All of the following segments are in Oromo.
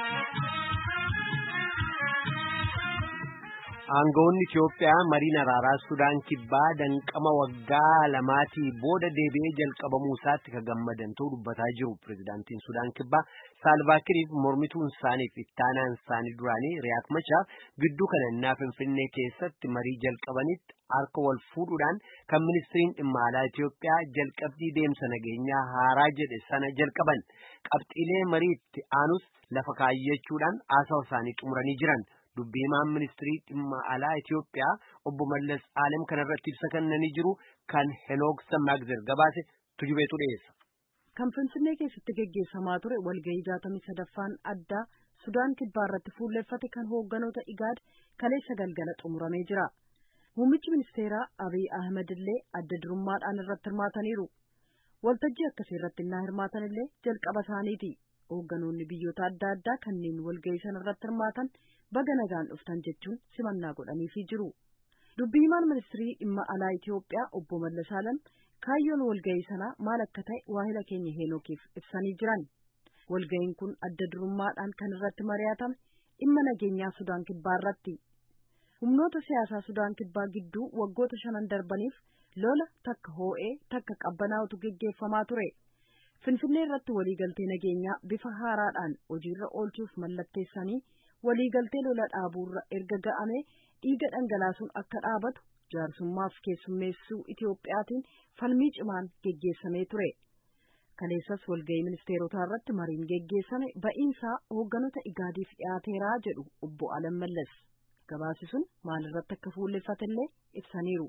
Aangawoonni Itiyoophiyaa mariin araaraa Sudaan kibbaa danqama waggaa lamaatii booda deebi'ee jalqabamuu isaatti ka gammadan ta'uu dubbataa jiru. Pireezidaantiin Sudaan kibbaa Saalvaakiriif mormituun isaaniif ittaanaan isaanii duraanii Riyaak Machaar gidduu kana innaa Finfinnee keessatti marii jalqabanitti harka wal fuudhuudhaan kan ministiriin dhimma alaa Itiyoophiyaa jalqabdii deemsa nageenyaa haaraa jedhe sana jalqaban. Qabxiilee mariitti aanus lafa kaayyachuudhaan haasawa isaanii xumuranii jiran. dubbii himaan ministirii dhimma alaa Itiyoophiyaa obbo Mallas Aalem kanarratti ibsa kennanii jiru kan Henook Sammaagzer gabaase tujubeetu dhiyeessa. Kan Finfinnee keessatti geggeessamaa ture walgahii jaatamii sadaffaan addaa Sudaan kibbaa irratti fuulleffate kan hoogganoota Igaad kaleessa galgala xumuramee jira. Muummichi ministeeraa Abiy Ahmed illee adda durummaadhaan irratti hirmaataniiru. Waltajjii akkasii irratti innaa hirmaatan illee jalqaba isaaniiti. Hoogganoonni biyyoota adda addaa kanneen walgahii sana irratti hirmaatan baga nagaan dhuftan jechuun simannaa godhaniifii jiru. Dubbii himaan ministirii dhimma alaa Itiyoophiyaa obbo Mallas Aalem kaayyoon walgahii sanaa maal akka ta'e waahila keenya heenookiif ibsanii jiran. Walgahiin kun adda durummaadhaan kan irratti mari'atame dhimma nageenyaa Sudaan Kibbaa irratti. Humnoota siyaasaa Sudaan Kibbaa gidduu waggoota shanan darbaniif lola takka hoo'ee takka qabbanaa'utu geggeeffamaa ture. Finfinnee irratti waliigaltee nageenyaa bifa haaraadhaan hojiirra oolchuuf mallatteessanii waliigaltee lola dhaabuurra erga ga'ame dhiiga dhangalaasuun akka dhaabatu jaarsummaaf keessummeessuu Itiyoophiyaatiin falmii cimaan geggeessamee ture. Kaleessas walgahii ministeerotaa irratti mariin geggeessame ba'iinsaa hoogganoota igaadiif dhiyaateeraa jedhu obbo Alam Mallas. Gabaasi sun maalirratti akka fuulleffatellee ibsaniiru.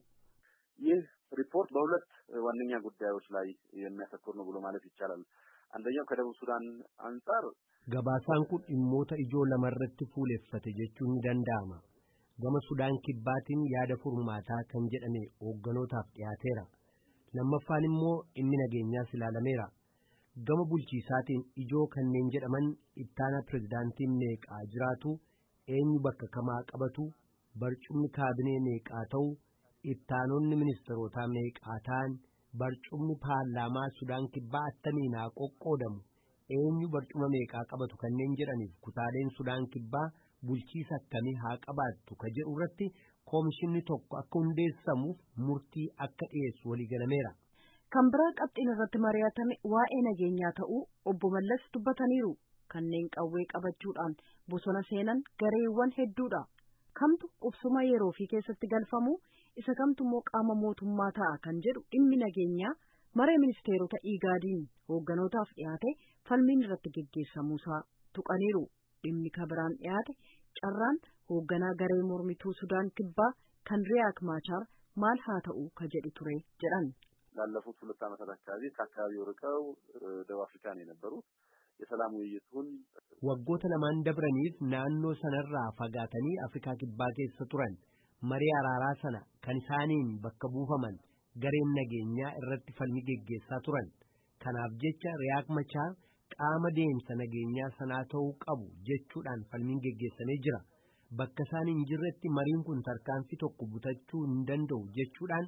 ይህ ሪፖርት በሁለት ዋነኛ ጉዳዮች ላይ የሚያተኩር ነው ብሎ ማለት ይቻላል። አንደኛው ከደቡብ ሱዳን አንጻር Gabaasaan kun dhimmoota ijoo lamarratti fuuleffate jechuun ni danda'ama. Gama Sudaan kibbaatiin yaada furmaataa kan jedhame hoogganotaaf dhiyaateera. Lammaffaan immoo dhimmi nageenyaas ilaalameera. Gama bulchiisaatiin ijoo kanneen jedhaman ittaana pirezidaantiin meeqaa jiraatu, eenyu bakka kamaa qabatu, barcumni kaabinee meeqaa ta'u, ittaanonni ministeerotaa meeqaa ta'an, barcumni paarlaamaa Sudaan kibbaa attamiin haa qoqqoodamu. eenyu barcuma meeqaa qabatu kanneen jedhaniif kutaaleen Sudaan kibbaa bulchiisa akkamii haa qabaattu ka jedhu irratti koomishinni tokko akka hundeessamuuf murtii akka dhiyeessu waliigalameera. Kan biraa qabxiin irratti mari'atame waa'ee nageenyaa ta'uu obbo Mallas dubbataniiru. Kanneen qawwee qabachuudhaan bosona seenan gareewwan hedduudha. Kamtu qubsuma yeroo fi keessatti galfamu isa kamtu immoo qaama mootummaa ta'a kan jedhu dhimmi nageenyaa maree ministeerota iigaadiin hoogganotaaf dhiyaate falmiin irratti geggeessamuusaa tuqaniiru dhimmi kabiraan dhiyaate carraan hoogganaa garee mormituu sudaan kibbaa kan riyaak maachaar maal haa ta'u ka jedhu ture jedhan ላለፉት ሁለት ዓመታት አካባቢ ከአካባቢው ርቀው ደቡብ አፍሪካ ነው የነበሩት። የሰላም ውይይቱን waggoota lamaan dabraniif naannoo sanarraa fagaatanii Afrikaa kibbaa keessa turan marii araaraa sana kan isaaniin bakka buufaman gareen nageenyaa irratti falmii geggeessaa turan. Kanaaf jecha Riyaak Machaar qaama deemsa nageenyaa sanaa ta'uu qabu jechuudhaan falmiin geggeessamee jira. Bakka isaan hin jirretti mariin kun tarkaanfii tokko butachuu hin danda'u jechuudhaan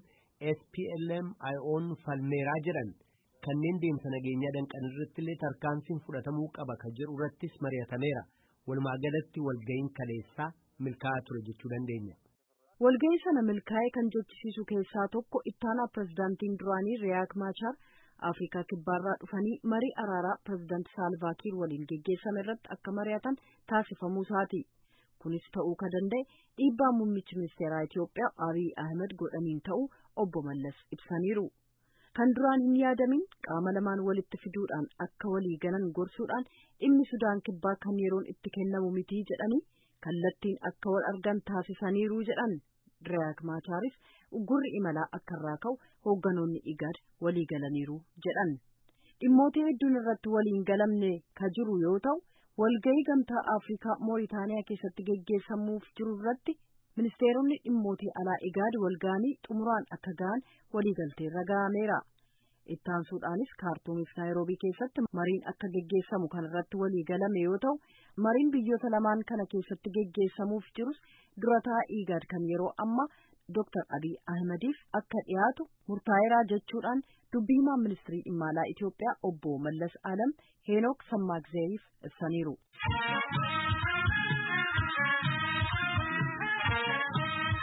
SPLM IO'n falmeeraa jedhan. Kanneen deemsa nageenyaa danqan irratti illee tarkaanfiin fudhatamuu qaba ka jedhu irrattis mari'atameera. Walumaa galatti walga'iin kaleessaa milkaa'aa ture jechuu dandeenya. Walga'ii sana milkaa'ee kan jechisiisu keessaa tokko ittaanaa pirezidaantiin duraanii Riyaak Maachaar Afrikaa kibbaarraa dhufanii marii araaraa pirezidaanti Saalvaakiir waliin geggeessame irratti akka mari'atan taasifamuu isaati. Kunis ta'uu ka danda'e dhiibbaa muummichi ministeeraa Itiyoophiyaa Abiy Ahmed godhaniin ta'uu obbo Mallas ibsaniiru. Kan duraan hin yaadamin qaama lamaan walitti fiduudhaan akka walii galan gorsuudhaan dhimmi Sudaan kibbaa kan yeroon itti kennamu mitii jedhanii kallattiin akka wal argan taasisaniiru jedhan Riyaak Maachaaris gurri imalaa akka irraa ka'u hoogganoonni igaad walii galaniiru jedhan. Dhimmoota hedduun irratti waliin galamne ka jiru yoo ta'u walga'ii gamtaa Afrikaa Mooritaaniyaa keessatti geggeessamuuf jiru irratti ministeeronni dhimmootii alaa igaad walga'anii xumuraan akka ga'an waliigalteerra ga'ameera. Ittaansuudhaanis kaartuumiif naayiroobii keessatti mariin akka geggeessamu kan irratti walii galame yoo ta'u mariin biyyoota lamaan kana keessatti geggeessamuuf jirus durataa igaad kan yeroo amma Dr. Abiy Ahmediif akka dhiyaatu murtaa'eeraa jechuudhaan dubbii himaa ministirii dhimma alaa Itoophiyaa obbo Mallas Alam Heenook Sammaagzeeriif ibsaniiru.